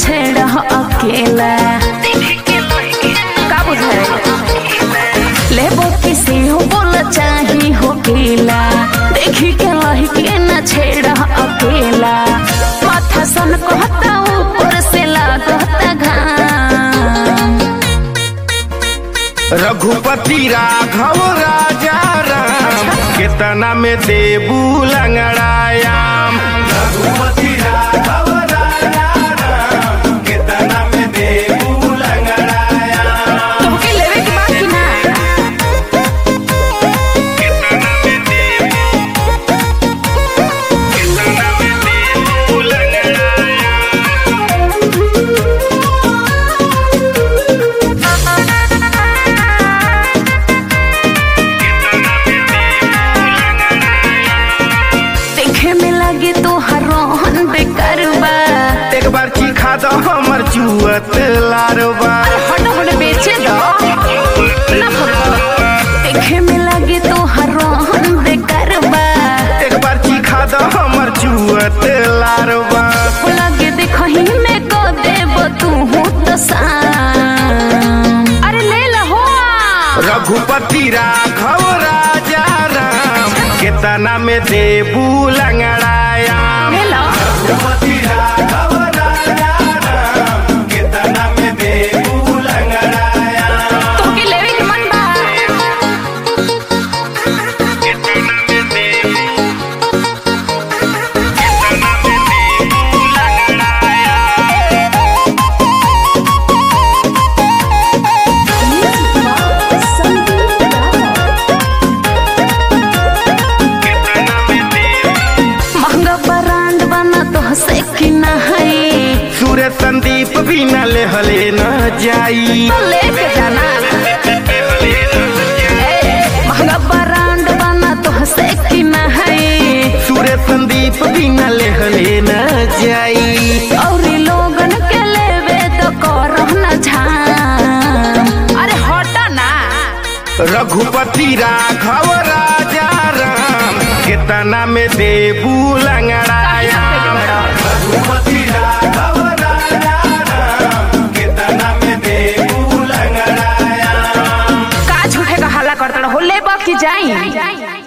छेड़ अकेला का बुझाए लेबो किसी हो बोल चाही हो केला देखी के लही के न छेड़ अकेला माथा सन कहता ऊपर से लागता घाम रघुपति राघव राजा राम केतना में देबू लंगड़ायाम रघुपति राघव राजा राम केतना में देबू लंगड़ायाम तुमके लेवे के बाद कि ना केतना में देबू केतना में देबू लंगड़ायाम देखे में लगे तो हर रोहन बेकार बा एक बार चीखा दो हमर चुअत लारवा हट हट बेचे दो ना फरक देखे में लगे तो हर रोहन बेकार बा एक बार चीखा दो हमर चुअत लारवा लगे देखही में को देब तू हो तो शाम अरे ले लहो रघुपति राघव राजा राम केतना में देबू लंगड़ायाम ले लो रघुपति राघव राजा राम केतना में देबू लंगड़ायाम तुमके लेवे के मन बा केतना में देबू केतना में देबू लंगड़ायाम केतना में देबू महंगा ब्रांड बना तो से कि ना है सूर्य संदीप भी न लेहले न जाई तो लेके जाना ए, महंगा ब्रांड बना तो से कि ना है सूर्य संदीप भी न लेहले न जाई और लोगन के लेवे तो करो न झाम अरे हटा ना रघुपति राघव राजा राम केतना में देबू लंगड़ायाम रघुपति राघव राजा राम केतना में देबू लंगड़ायाम का झूठे का हल्ला करता हो ले की जाई